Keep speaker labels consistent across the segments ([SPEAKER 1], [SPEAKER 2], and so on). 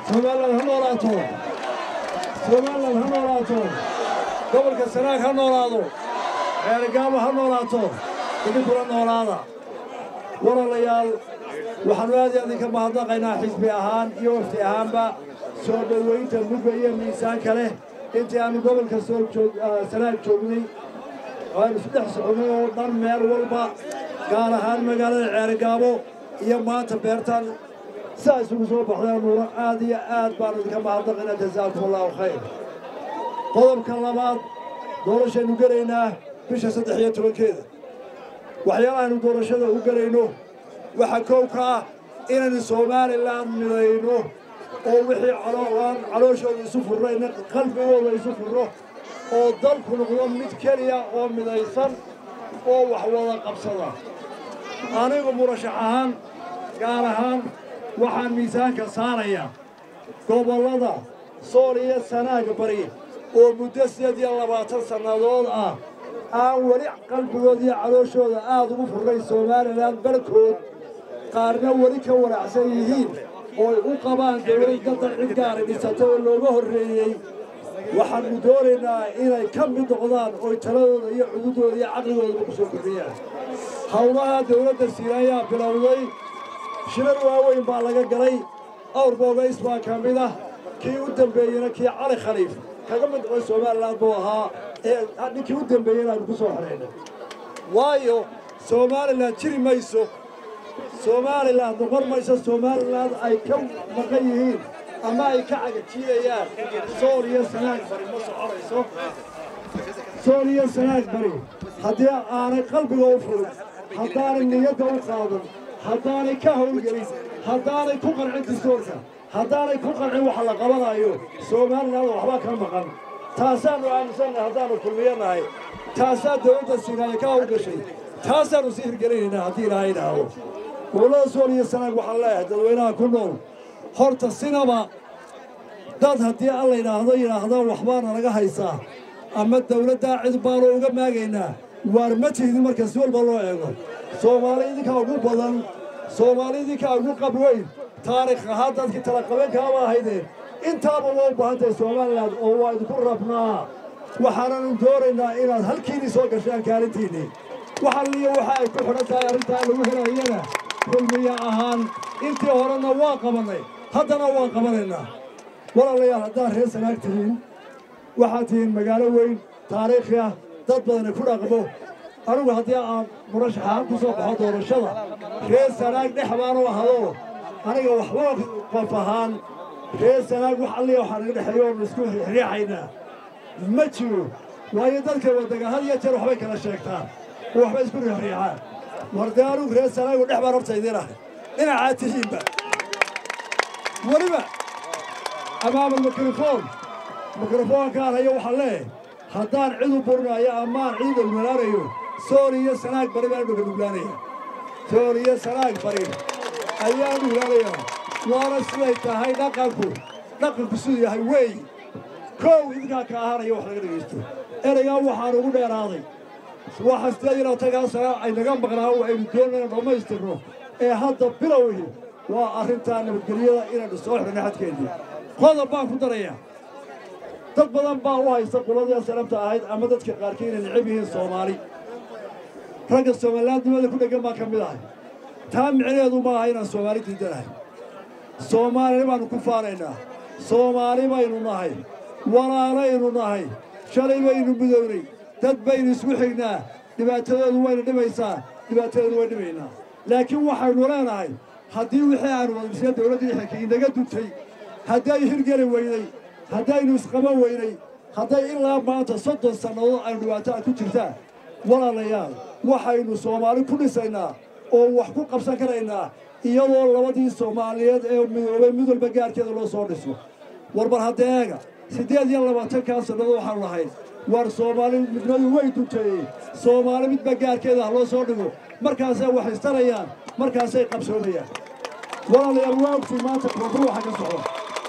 [SPEAKER 1] somaliland ha noolaato somaliland ha noolaato gobolka sanaag ha noolaado ceerigaabo ha noolaato idinkula noolaada walaalayaal waxaannu aad iyo idinka mahadnaqaynaa xisbi ahaan iyo wafti ahaanba soo dhowaynta mugga iyo miisaanka leh intii aannu gobolka soo sanaag joognay waanu saddex soconay oo dhan meel walba gaar ahaan magaalada ceerigaabo iyo maanta beertaan saa isugu soo baxdeen nuuro aad iyo aad baanu idinka mahadnaqaynaa jazaakum allahu khayr qodobka labaad doorashaynu gelaynaa bisha saddex iyo tobankeeda waxyaalahaaynu doorashada u gelayno waxaa koow ka ah inaynu somalilan midayno oo wixii aan calooshooda isu furnayna qalbigooda isu furno oo dalku noqdo mid keliya oo midaysan oo wax wada qabsada anigu murashax ahaan gaar ahaan waxaan miisaanka saarayaa gobollada sool iyo sanaaga bari oo muddo sideed iyo labaatan sannadood ah aan weli qalbigooda iyo calooshooda aad ugu furnayn somalilan barhkood qaarna weli ka wanaacsan yihiin ooy u qabaan dawlad daddan cid gaara dhisata oo looga horreeyey waxaannu doonaynaa inay ka mid noqdaan ooy taladooda iyo cududooda iyo caqligoodaba ku soo kordhiyaan howlaha dawladda siina ayaa bilowday shirar waaweyn baa laga galay awr boogays baa ka mid ah kii u dambeeyeyna kii cali khaliif kaga mid noqday somalilan buu ahaa ee ninkii u dambeeyeyna aynu ku soo xidhaynay waayo somalilan jiri mayso somalilan noqon mayso somalilan ay ka maqan yihiin ama ay ka cagajiidayaan sool iyo sanaag bari ma soconayso sool iyo sanaag bari haddii aanay qalbiga u furin haddaanay niyadda u qaadan haddaanay ka howlgelin haddaanay ku qancin distoorka haddaanay ku qancin waxa la qabanayo somalilan waxbaa ka maqan taasaannu aaminsannahay haddaannu kulmiyanahay taasaa dawladda siinaaya ka howlgashay taasaannu sii hirgelinaynaa haddii ilaahay idhaahdo gobollada sool iyo sanaag waxaan leeyahay dadweynaha ku nool horta sinaba dad haddii alla yidhaahdo yidhaahda waxbaana naga haysaa ama dawladdaa cid baanu uga maagaynaa waar ma tihidin marka si walba loo eego soomaali idinkaa ugu badan soomaali idinkaa ugu qabweyn taarikh ahaan dadkii talaqabankaaba ahaydeen intaaba waa u baahan tahay somalilan oo waa idinku rabnaa waxaananu doonaynaa inaad halkiinii soo gashaan kaalintiinnii waxalliyo waxa ay ku xidhan tahay arrintaa lagu helayana kulmiya ahaan intii horena waa qabannay haddana waan qabanaynaa walaalayaal haddaad reer sanaag tihiin waxaad tihiin magaalo weyn taariikhi ah dad badana ku dhaqmo anigu haddii aan murashaxaan ku soo baxo doorashada reer sanaag dhex baanu ahado aniga waxba qof ahaan reer sanaag wax alliya waxaa naga dhexeeyo oonu isku riixaynaa ma jiro waayo dadka waddaga had iyo jeer waxbay kala sheegtaan oo waxbay isku riixriixaan wardee anugu reer sanaagu dhex baan horta idiin ahay dhinacaa tihiinba weliba amaamal mikrofoon mikrofoonkaan hayo waxaan leeyahay haddaan cid u burinayo amaan cid dhulmanaanayo sool iyo sanaag bari baan dhuga dhuglaanaya sool iyo sanaag bari ayaan dhuglaanaya waana siday tahay dhaqanku dhaqanku siduu yahay weey kow idinkaa ka ahaanaya wax laga dhegaysto ereygaa waxaan ugu dheeraaday waxa sideed iyo labaatankaa sana ay naga maqnaa aynu doonayna dhammaystirno ee hadda bilowhi waa arrintaa nabadgelyada inaynu soo xidhanno xadkeennii qodob baan ku darayaa dad badan baa u haysta quladii sanabta ahayd ama dadka qaarkii inay necab yihiin soomaali ragga soomalilaannimada ku dheggan baan ka mid ahay taa micneheedu ma aha inaan soomaali diidanahay soomaali baannu ku faanaynaa soomaali baynu nahay walaalaynu nahay shalay baynu midownay dad baynu isku xignaa dhibaatadoodu wayna dhimaysaa dhibaatadeedu way dhimaynaa laakiin waxaynu leenahay haddii wixii aanu wadisna dawladdii xilka inaga duntay hadday hirgeli weynay haddaynu isqaban weynay hadday ilaa maanta soddon sannadood aynu dhibaato aad ku jirtaan walaalayaal waxaynu soomaali ku dhisaynaa oo wax ku qabsan karaynaa iyadoo labadii soomaaliyeed ee midoobay mid walba gaarkeeda loo soo dhiso warbar haddeega siddeed iyo labaatankaa sannadood waxaanu lahayd war soomaali midnadu way dunteeyey soomaali midba gaarkeeda ha loo soo dhigo markaasay wax istarayaan markaasay qabsoomayaan walaalayaal waa ogtii maanta koonfur waxa ka socda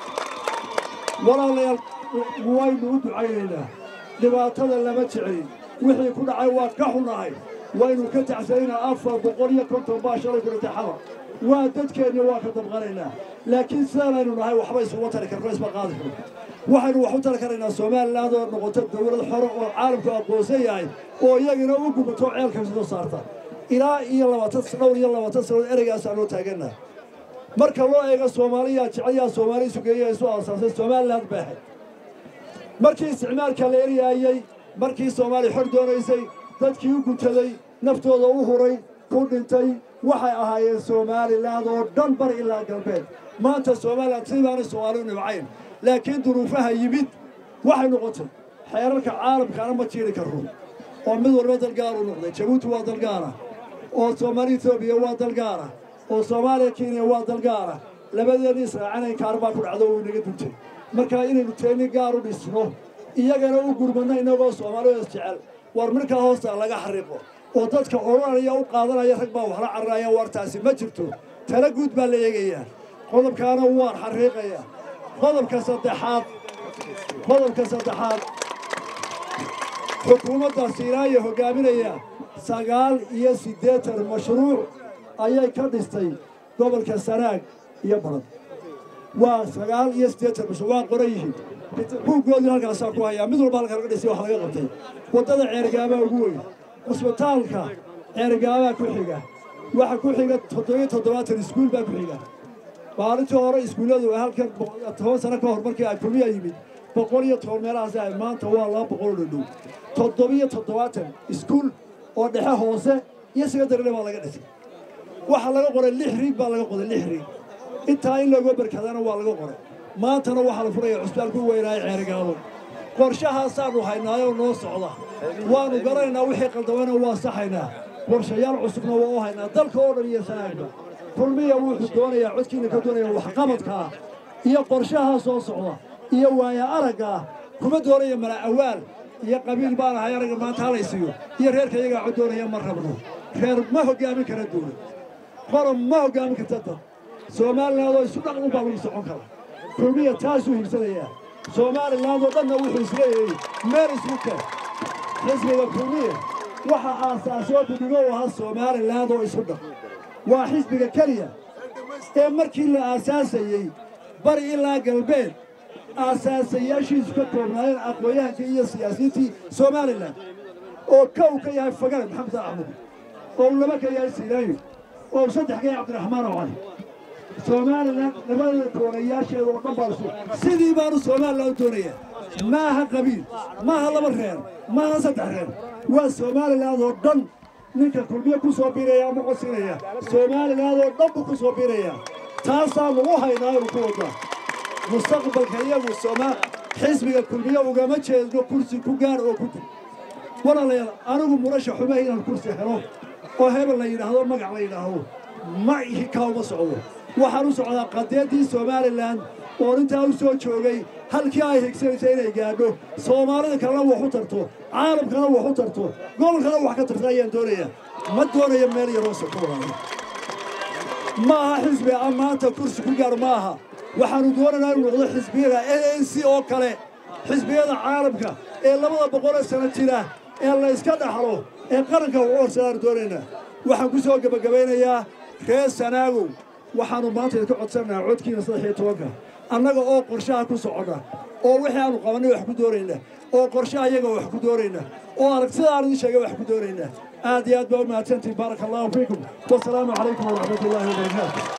[SPEAKER 1] walaalayaal waynu u ducaynaynaa dhibaatada lama jecelin wixii ku dhacay waa ka xunahay waynu ka tacsanaynaa afar boqol iyo konton baa shalay ku dhintay xamar waa dadkeenni waa ka dabqanaynaa laakiin sidaanaynu nahay waxba isuma tari karno isma qaadi karno waxaynu wax u tari karaynaa somaliland oo noqoto dowlad xore oo caalamku aqoonsan yahay oo iyagina u gubato ceelka soo saarta ilaa iyo labaatan dhowr iyo labaatan sannadood ereygaasaan loo taagannaha marka loo eego soomaaliyaa jeclayaa soomaali sugeeya isu aasaasay somaliland bay ahayd markii isticmaalka la eryaayey markii soomaaliya xor doonaysay dadkii u gutaday naftooda u huray ku dhintay waxay ahaayeen somaliland oo dhan bar ilaa galbeed maanta somaliland sidaanay soomaali u nibcayn laakiin duruufaha yimid waxay noqotay xeerarka caalamkaana ma jiiri karro oo mid walba dalgaaru noqday jabuuti waa dalgaara oo soomaali etoobiya waa dalgaara oo soomaaliya kenya waa dalgaara labadeedii israacanayn kaar baa ku dhacdo oo inaga duntay markaa inaynu teeni gaar u dhisno iyagana u gurmadno innagoo soomaaliya isjecel war markaa hoosta laga xariiqo oo dadka odhanaya u qaadanaya rag baa waxla cararaya wartaasi ma jirto tala guud baa la eegayaa qodobkaana waan xariiqayaa qodobka saddexaad qodobka saddexaad xukuumadda siinaaya hoggaaminaya sagaal iyo siddeetan mashruuc ayay ka dhistay gobolka sanaag iyo baran waa sagaal iyo siddeetan mashruuc waa qoran yihiin buuggoodii halkaasaa ku hayaa mid walba halka laga dhisay wax laga qabtay waddada ceergaabaa ugu weyn cusbitaalka ceergaabaa ku xiga waxa ku xiga toddobiyo toddobaatan iskuul baa ku xiga maalintii hore iskuulladu halkan toban sano ka hor markii ay kulmiya yimid boqol iyo toban meelahaas ahay maanta waa laba boqol oo dhadhow toddobiyo toddobaatan iskuul oo dhexe hoose iyo secondaryle baa laga dhisay waxaa laga qoray lix riig baa laga qoray lix riig intaa in looga barkadana waa laga qoray maantana waxaa la furaya cusbitaalku weynaayo ceergaabo qorshahaasaannu haynaayoo noo socda waannu garanaynaa wixii qaldamana waa saxaynaa qorshayaal cusubna waa u haynaa dalka oo dhan iyo sanaagba kulmiya wuxuu doonayaa codkiina ka doonaya waxqabadkaa iyo qorshahaa soo socda iyo waaya araggaa kuma doonaya mala awaal iyo qabiil baan ahay aragga maanta halaysiiyo iyo reerka iyagaa cod doonaya ma rabno reer ma hoggaamin kara dowlad qorob ma hoggaamin karta dad somalilandoo isu dhaqan baa lagu socon kara kulmiya taasuu hibsanayaa somaliland oo dhanna wuxuu isleeyahay meel isku keen xisbiga kulmiya waxa aasaasoo bidigo u ahaa somaliland oo isu dhaq waa xisbiga keliya ee markii la aasaasayey bari ilaa galbeed aasaasayaashiisu ka koobnaayeen aqoon-yahankii iyo siyaasiyiintii somalilan oo kow ka yahay fagare maxamed axmed oo laba ka yahay sinaayo oo saddex ka yahay cabdiraxmaan oo cali somalilan labada koonayaasheeda oo dhan baa isu sidii baanu somalilan u doonayaa maaha qabiil maaha laba reer maaha saddex reer waa somaliland oo dhan ninka kulmiye ku soo biiraya ama cosinaya somaliland oo dhan buu ku soo biiraya taasaa lagu haynaa inu ku wadaa mustaqbalka iyagu somaa xisbiga kulmiye ugama jeedno kursi ku gaar oo ku dib walaalayaal anigu murasha xumaha inaan kursi helo oo hebel la yidhaahdo magac la yidhaahdo ma ihi kaa uma socdo waxaan u socdaa qadeeddii somalilan oo intaa u soo joogay halkii ay higsanaysa inay gaadho soomaalida kalena wax u tarto caalamkana wax u tarto gobolkana wax ka tarta ayaan doonayaa ma doonayo meel yaroo sokoolaayo ma aha xisbi a maanta kursi ku gaar ma aha waxaannu doonaynaa inu noqdo xisbiyada n n c oo kale xisbiyada caalamka ee labada boqolee sano jira ee la yska dhaxlo ee qaranka ugu horsedaanu doonaynaa waxaan ku soo gebagabaynayaa reer sanaagow waxaannu maanta idinka codsanaynaa codkiina saddex iyo tobanka annaga oo qorshaha ku soconna oo wixii aanu qabannay wax ku doonaynaa oo qorshaha iyaga wax ku doonaynaa oo aragtida aan idin sheegay wax ku doonaynaa aad iyo aad baa u mahadsantihin baaraka allahu fiikum wasalaamu calaykum waraxmatullaahi wabarakaatu